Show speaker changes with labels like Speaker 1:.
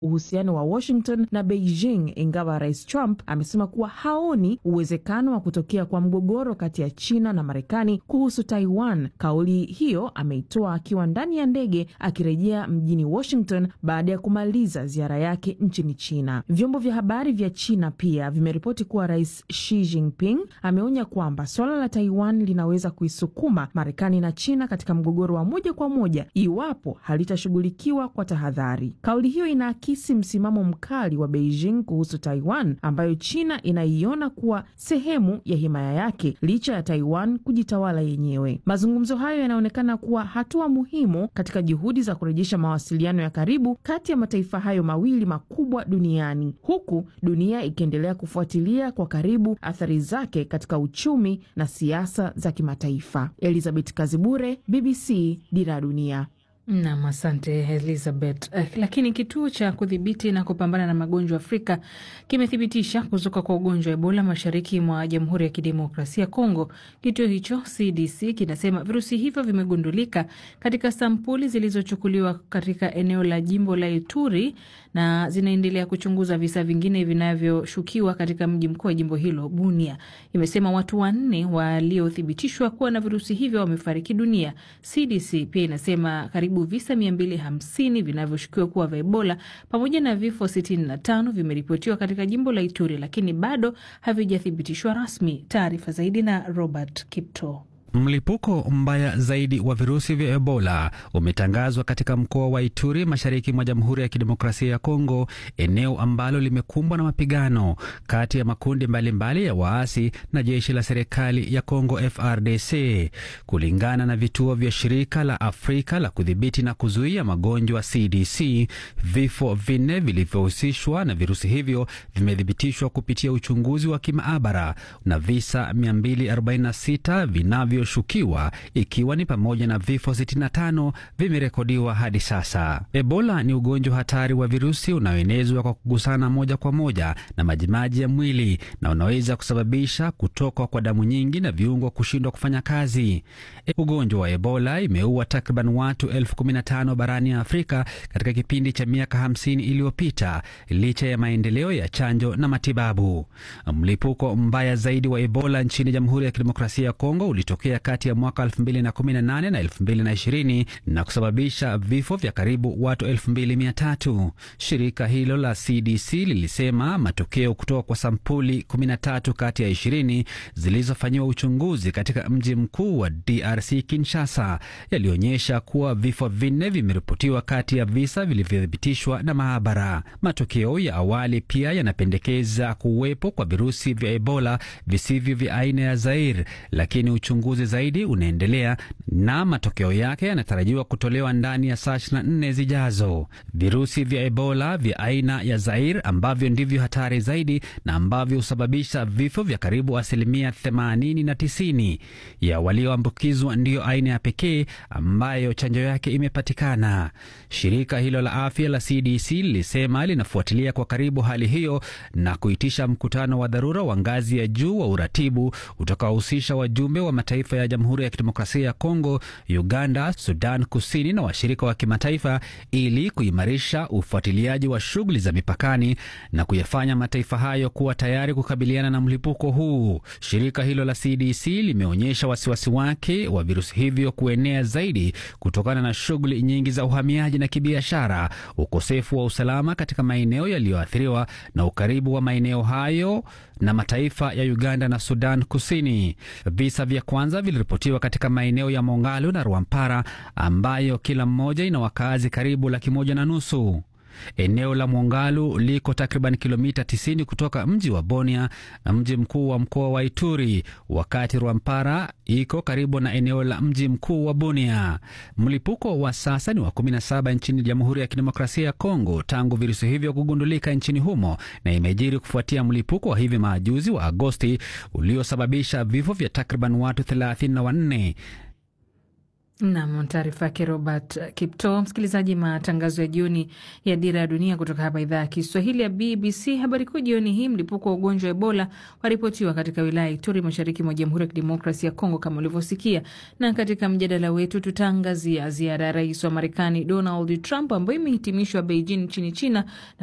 Speaker 1: uhusiano wa Washington na Beijing, ingawa Rais Trump amesema kuwa haoni uwezekano wa kutokea kwa mgogoro kati ya China na Marekani kuhusu Taiwan. Kauli hiyo ameitoa akiwa ndani ya ndege akirejea mjini Washington baada ya kumaliza ziara yake nchini China. Vyombo vya habari vya China pia vimeripoti kuwa Rais Xi Jinping ameonya kwamba suala la Taiwan linaweza kuisukuma Marekani na China katika mgogoro wa moja kwa moja iwapo halitashughulikiwa kwa tahadhari. Kauli hiyo inaakisi msimamo mkali wa Beijing kuhusu Taiwan ambayo China inaiona kuwa sehemu ya himaya yake licha ya Taiwan kujitawala yenyewe. Mazungumzo hayo yanaonekana kuwa hatua muhimu katika juhudi za kurejesha mawasiliano ya karibu kati ya mataifa hayo mawili makubwa duniani, huku dunia ikiendelea kufuatilia kwa karibu athari zake katika uchumi na siasa za kimataifa. Elizabeth Kazibure, BBC, Dira ya Dunia.
Speaker 2: Nam, asante Elizabeth. Eh, lakini kituo cha kudhibiti na kupambana na magonjwa Afrika kimethibitisha kuzuka kwa ugonjwa wa Ebola mashariki mwa Jamhuri ya Kidemokrasia ya Kongo. Kituo hicho CDC kinasema virusi hivyo vimegundulika katika sampuli zilizochukuliwa katika eneo la jimbo la Ituri na zinaendelea kuchunguza visa vingine vinavyoshukiwa katika mji mkuu wa jimbo hilo Bunia. Imesema watu wanne waliothibitishwa kuwa na virusi hivyo wamefariki dunia. CDC pia inasema karibu visa 250 vinavyoshukiwa kuwa vya Ebola pamoja na vifo 65 vimeripotiwa katika jimbo la Ituri, lakini bado havijathibitishwa rasmi. Taarifa zaidi na Robert Kipto.
Speaker 3: Mlipuko mbaya zaidi wa virusi vya Ebola umetangazwa katika mkoa wa Ituri, mashariki mwa Jamhuri ya Kidemokrasia ya Kongo, eneo ambalo limekumbwa na mapigano kati ya makundi mbalimbali mbali ya waasi na jeshi la serikali ya Kongo FRDC. Kulingana na vituo vya shirika la Afrika la kudhibiti na kuzuia magonjwa CDC, vifo vinne vilivyohusishwa na virusi hivyo vimethibitishwa kupitia uchunguzi wa kimaabara na visa 246 vinavyo shukiwa ikiwa ni pamoja na vifo 65 vimerekodiwa hadi sasa. Ebola ni ugonjwa hatari wa virusi unaoenezwa kwa kugusana moja kwa moja na majimaji ya mwili na unaweza kusababisha kutoka kwa damu nyingi na viungo kushindwa kufanya kazi. Ugonjwa wa Ebola imeua takriban watu elfu kumi na tano barani Afrika katika kipindi cha miaka 50 iliyopita licha ya maendeleo ya chanjo na matibabu. Mlipuko mbaya zaidi wa Ebola nchini Jamhuri ya Kidemokrasia ya Kongo ulitokea kati ya mwaka 2018 na 2020 na kusababisha vifo vya karibu watu 2300. Shirika hilo la CDC lilisema matokeo kutoka kwa sampuli 13 kati ya 20 zilizofanyiwa uchunguzi katika mji mkuu wa DRC Kinshasa yalionyesha kuwa vifo vinne vimeripotiwa kati ya visa vilivyothibitishwa na maabara. Matokeo ya awali pia yanapendekeza kuwepo kwa virusi vya Ebola visivyo vya aina ya Zaire, lakini uchunguzi zaidi unaendelea na matokeo yake yanatarajiwa kutolewa ndani ya saa 24 zijazo. Virusi vya Ebola vya aina ya Zaire ambavyo ndivyo hatari zaidi na ambavyo husababisha vifo vya karibu asilimia 80 na 90 ya walioambukizwa ndiyo aina ya pekee ambayo chanjo yake imepatikana. Shirika hilo la afya la CDC lilisema linafuatilia kwa karibu hali hiyo na kuitisha mkutano wa dharura wa ngazi ya juu wa uratibu utakaohusisha wajumbe wa mataifa ya Jamhuri ya Kidemokrasia ya Kongo, Uganda, Sudan Kusini na washirika wa kimataifa ili kuimarisha ufuatiliaji wa shughuli za mipakani na kuyafanya mataifa hayo kuwa tayari kukabiliana na mlipuko huu. Shirika hilo la CDC limeonyesha wasiwasi wake wa virusi hivyo kuenea zaidi kutokana na shughuli nyingi za uhamiaji na kibiashara, ukosefu wa usalama katika maeneo yaliyoathiriwa na ukaribu wa maeneo hayo na mataifa ya Uganda na Sudan Kusini. Visa vya kwanza viliripotiwa katika maeneo ya Mongalo na Rwampara ambayo kila mmoja ina wakazi karibu laki moja na nusu. Eneo la Mongalu liko takriban kilomita 90 kutoka mji wa Bunia na mji mkuu wa mkoa wa Ituri, wakati Rwampara iko karibu na eneo la mji mkuu wa Bunia. Mlipuko wa sasa ni wa 17 nchini Jamhuri ya Kidemokrasia ya Kongo tangu virusi hivyo kugundulika nchini humo, na imejiri kufuatia mlipuko wa hivi majuzi wa Agosti uliosababisha vifo vya takriban watu 34.
Speaker 2: Nam, taarifa yake Robert Kipto. Msikilizaji, matangazo ya jioni ya Dira ya Dunia kutoka hapa idhaa ya Kiswahili ya BBC. Habari kuu jioni hii, mlipuko wa ugonjwa wa Ebola waripotiwa katika wilaya ya Ituri, mashariki mwa Jamhuri ya Kidemokrasia ya Kongo, kama ulivyosikia. Na katika mjadala wetu tutaangazia ziara ya rais wa Marekani Donald Trump ambayo imehitimishwa Beijing nchini China